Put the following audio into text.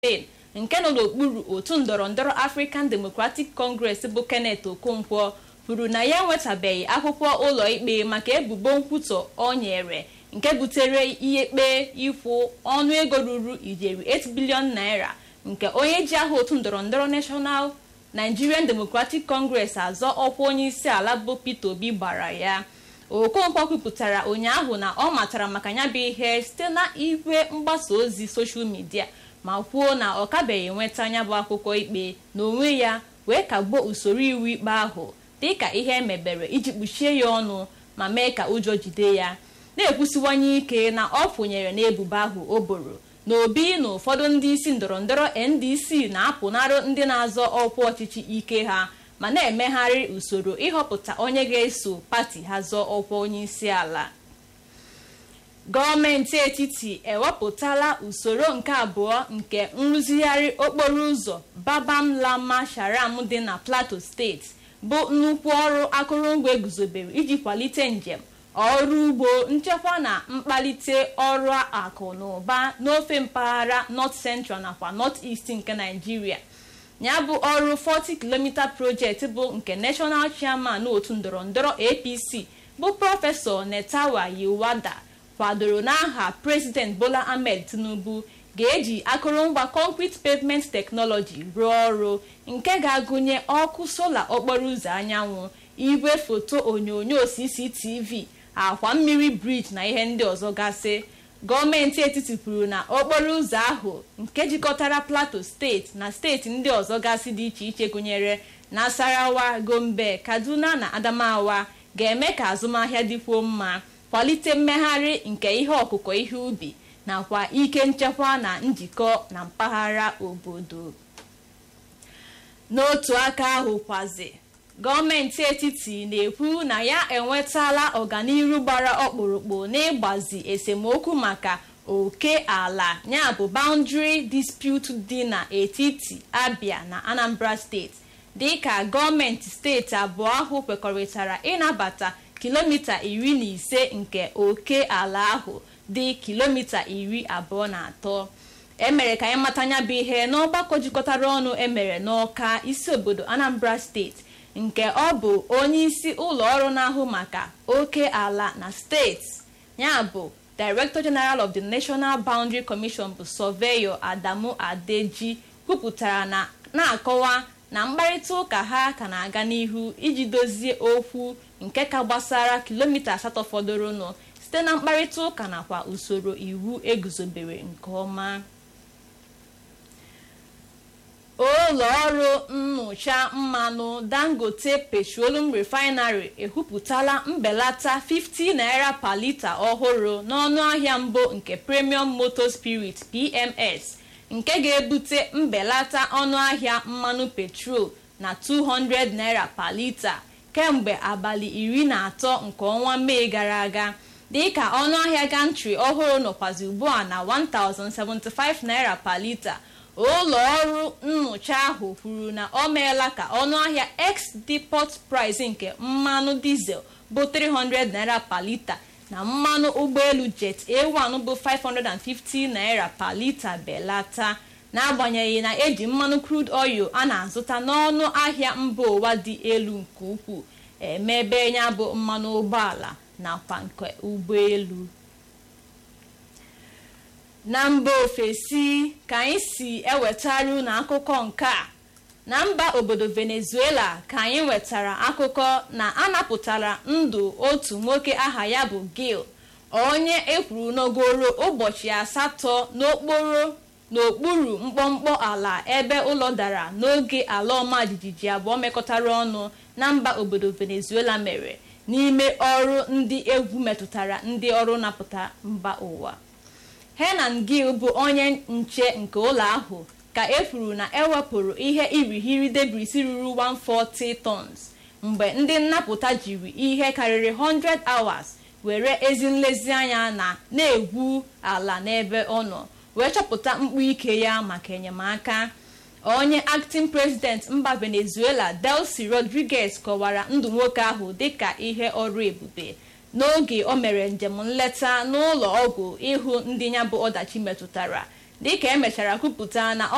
Spain nke nọ n'okpuru otu ndọrọndọrọ African Democratic Congress bụ Kenneth Okonkwo kwuru na ya enwetabeghị akwụkwọ ụlọ ikpe maka ebubo nkwutọ o nyere nke butere ihe ikpe ịkwụ ọnụego ruru ijeri 8 bilion naira nke onye ji aha otu ndọrọndọrọ National Nigerian Democratic Congress azọ ọkwa onye isi ala bụ Peter Obi gbara ya Okonkwo kwupụtara ụnyaahụ na ọ matara maka ya bụ ihe site na igwe mgbasa ozi soshal midia ma kwuo na ọ kabeghị enweta ya bụ akwụkwọ ikpe n'onwe ya wee kagbuo usoro iwu ikpe ahụ dịka ihe emebere iji kpuchie ya ọnụ ma mee ka ụjọ jide ya na-ekwusiwanye ike na ọ fụnyere n'ebubo ahụ o boro na obi na ụfọdụ ndị isi ndọrọndọrọ ndc na-apụnarụ ndị na-azọ ọkwa ọchịchị ike ha ma na-emegharị usoro ịhọpụta onye ga-eso pati ha zọọ ọkwa onye isi ala gọọmenti etiti ewepụtala usoro nke abụọ nke nrụzigharị okporo ụzọ babam lama sharam dị na plateau steeti bụ nnukwu ọrụ akụrụngwa eguzobere iji kwalite njem ọrụ ugbo nchekwa na mkpalite ọrụ akụ na ụba n'ofe mpaghara north central nakwa north east nke naijiria ya bụ ọrụ 40 km project bụ nke national chairman otu ndọrọndọrọ apc bụ prọfesọ netawa yiwada kwadoro n'aha president bola ahmed tinubu ga-eji akụrụngwa concrete pavement technology rụọ ọrụ nke ga-agụnye ọkụ sola okporo ụzọ anyanwụ igwe foto onyonyo cctv akwa mmiri briji na ihe ndị ọzọ gasị gọọmenti etiti kwuru na okporo ụzọ ahụ nke jikọtara plateau steeti na steeti ndị ọzọ gasị dị iche iche gụnyere nasarawa gombe kaduna na adamawa ga-eme ka azụmahịa dịkwuo mma kwalite mmegharị nke ihe ọkụkọ ihe ubi nakwa ike nchekwa na njikọ na mpaghara obodo n'otu aka ahụ kwazi gọọmenti etiti na-ekwu na ya enwetala ọganihu gbara ọkpụrụkpụ n'ịgbazi esemokwu maka oke ala ya bụ boundary dispute dị n'etiti abia na anambra steeti dịka gọọmenti steeti abụọ ahụ kwekọrịtara ịnabata kilomita iri na ise nke oke ala ahụ dị kilomita iri abụọ na atọ emere ka anyị mata anya bụ ihe n'ọgbakọ jikọtara ọnụ emere n'ọka isi obodo anambra steeti nke ọ bụ onye isi ụlọ ọrụ na-ahụ maka oke ala na steeti ya bụ director general of the national boundary commission bụ sọveyo adamu adeji kwupụtara na na-akọwa na mkparịta ụka ha ka na-aga n'ihu iji dozie okwu nke ka gbasara kilomita asatọ fọdụrụnụ site na mkparịta ụka nakwa usoro iwu eguzobere nke ọma ụlọ ọrụ nnụcha mmanụ dangote petroleum refinery ekwupụtala mbelata 50 naira per lita ọhụrụ n'ọnụ ahịa mbụ nke premium motor spirit pms nke ga-ebute mbelata ọnụ ahịa mmanụ petrol na 200 naira per lita kemgbe abalị iri na atọ nke ọnwa mee gara aga dịka ọnụ ahịa gantri ọhụrụ nọkwazi ugbu a na 1075 naira per lita ụlọ ọrụ nnụcha ahụ kwuru na ọ meela ka ọnụ ahịa ex depot price nke mmanụ dizel bụ 300 naira per lita na mmanụ ụgbọelu jet a1 bụ 550 naira per lita belata n'agbanyeghị na eji mmanụ crude oil a na-azụta n'ọnụ ahịa mba ụwa dị elu nke ukwuu emebe ya bụ mmanụ ụgbọala nakwa nke ụgbọelu na mba ofesi ka anyị si ewetara unu akụkọ nke a na mba obodo venezuela ka anyị nwetara akụkọ na anapụtara ndụ otu nwoke aha ya bụ gil onye ekwuru n'ogoro ụbọchị asatọ n'okporo n'okpuru mkpọmkpọ ala ebe ụlọ dara n'oge ala ọma jijiji abụọ mekọtara ọnụ na mba obodo venezuela mere n'ime ọrụ ndị egwu metụtara ndị ọrụ napụta mba ụwa henan gil bụ onye nche nke ụlọ ahụ ka e kwuru na ewepụrụ ihe irighiri debris ruru 140 tons mgbe ndị nnapụta jiri ihe karịrị 100 hours were ezi nlezianya na na-egwu ala n'ebe ọ nọ wee chọpụta mkpu ike ya maka enyemaka onye acting president mba venezuela delcy rodriguez kọwara ndụ nwoke ahụ dịka ihe ọrụ ebube n'oge o mere njem nleta n'ụlọ ọgwụ ịhụ ndị ya bụ ọdachi metụtara dịka emechara kwupụta na